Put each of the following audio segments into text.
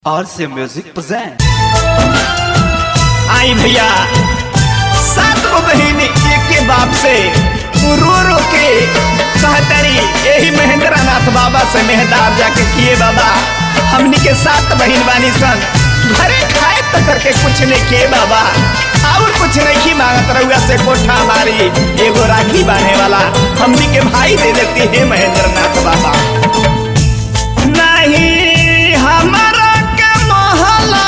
RC Music present. आई भैया सात गो बहिन एक के बाप से रो रो के कहतरी यही महेंद्र नाथ बाबा से मेहदार जाके किए बाबा हमनी के सात बहिन बानी सन घरे खाए तो करके कुछ नहीं किए बाबा और कुछ नहीं की मांगत रहुआ से कोठा मारी एगो राखी बांधे वाला हमनी के भाई दे देती है महेंद्र नाथ बाबा नहीं हमारा के मोहला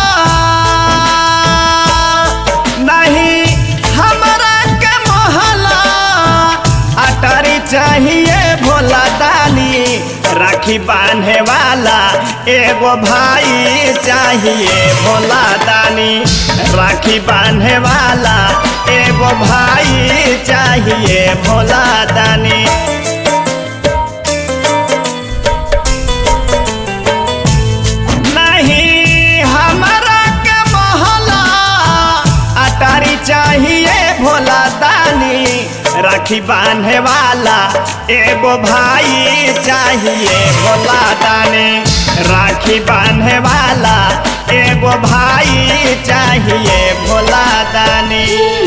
नहीं हमारा के मोहला अटारी चाहिए भोला दानी राखी बांधे वाला एगो भाई चाहिए भोला दानी राखी बांधे वाला एगो भाई चाहिए भोला दानी नहीं हमारा के मोहला अटारी चाहिए भोला दानी राखी बांधे वाला एगो भाई चाहिए भोला दानी राखी बांधे वाला एगो भाई चाहिए भोला दानी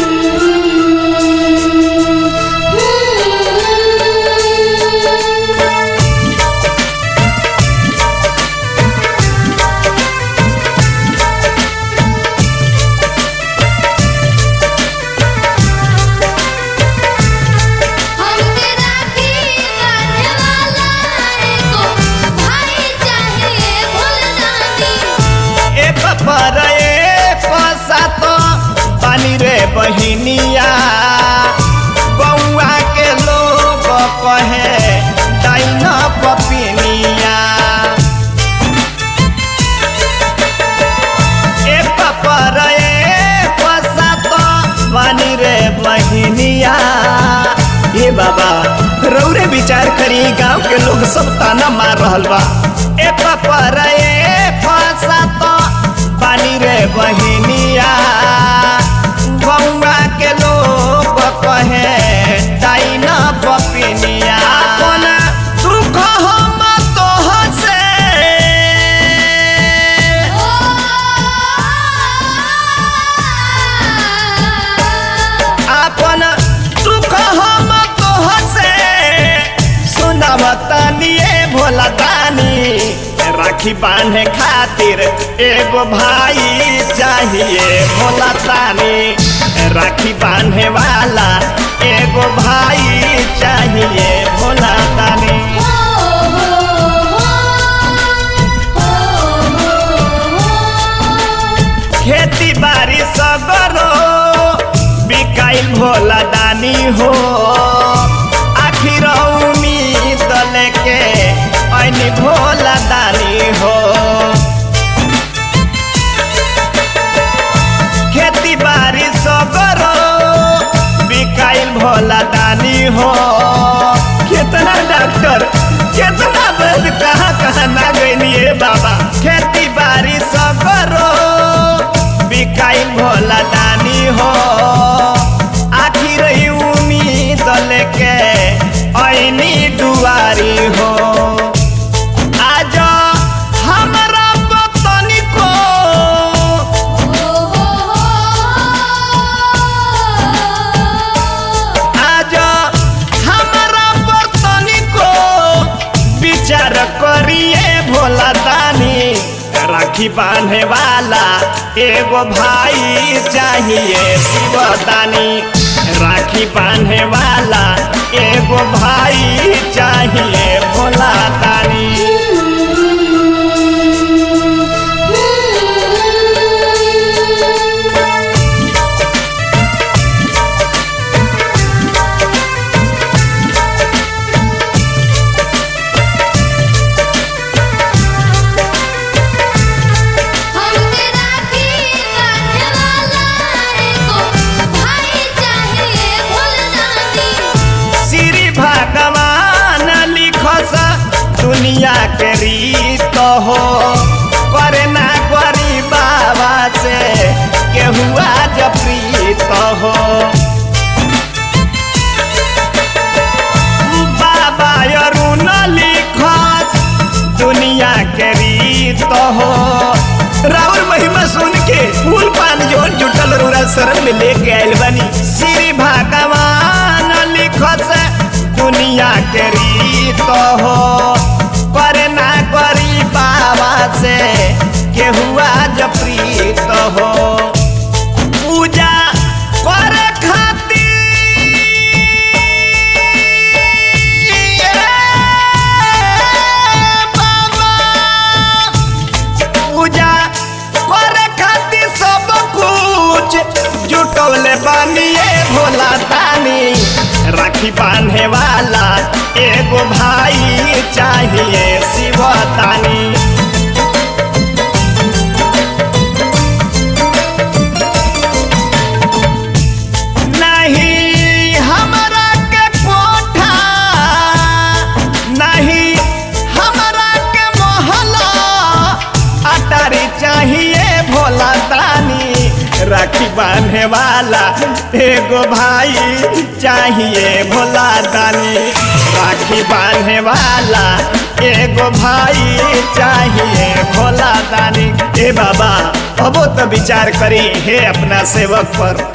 हमके राखी बांधे वाला एगो भाई चाहिए भोलदानी एक पर एक सात पानी रे बहिनिया बउआ के लोग कहे डाइन पपिनिया एक पर एक सात पानी रे बहिनिया ये बाबा रौरे विचार करी गांव के लोग सब ताना मार रहल बा एक पर एक सात पानी रे बहिनिया गौवा के लोग कहे डाइन पपिनिया अपन दुख हम तोह से अपन दुख हम तोह से सुनब तनिए भोला दानी राखी बांधे खातिर एगो भाई चाहिए भोला दानी राखी बांधे वाला एगो भाई चाहिए भोला दानी खेती बाड़ी सगरो बिकाइल भोला दानी हो आखिर उम्मीद लेके ऐनी भोला दानी हो खेती बाड़ी सगरो बिकाइल भोला दानी हो कितना डॉक्टर कितना वैद्य कहाँ कहाँ ना गई बाबा खेती बाड़ी सगरो बिकाइल भोला दानी हो आखिर ई उम्मीद लेके ऐनी दुआरी हो आज हमरा बतनी को आज हमरा बतनी को विचार करिए भोला दानी राखी बांधे वाला एगो भाई चाहिए शिवदानी राखी बांधे वाला एगो भाई चाहिए भोला दानी हमके राखी बांधे वाला एगो भाई चाहिए भोलदानी श्री भगवान लिखस दुनिया के रीत हो करे ना गरी बाबा से केहू आज प्रीत हो बाबा अरुण लिखस दुनिया के रीत प्रीत हो राउर महिमा सुन के फूल पान जोन जुटल रूरा शरण में लेके आयल बनी श्री भगवान लिखत दुनिया के रीत हो करे ना करी बाबा से केहुआ जब प्रीत हो पूजा करे खातिर बाबा पूजा करे खातिर सब कुछ जुटौले बानिए भोला तानी राखी बांधे वाला एगो भाई चाहिए शिव तानी नहीं हमरा के कोठा नहीं हमरा के मोहल्ला अटारी चाहिए भोला तानी राखी बांधे वाला एगो भाई चाहिए भोला दानी राखी बांधे वाला एगो भाई चाहिए भोला दानी ए बाबा अबो तो विचार करी हे अपना सेवक पर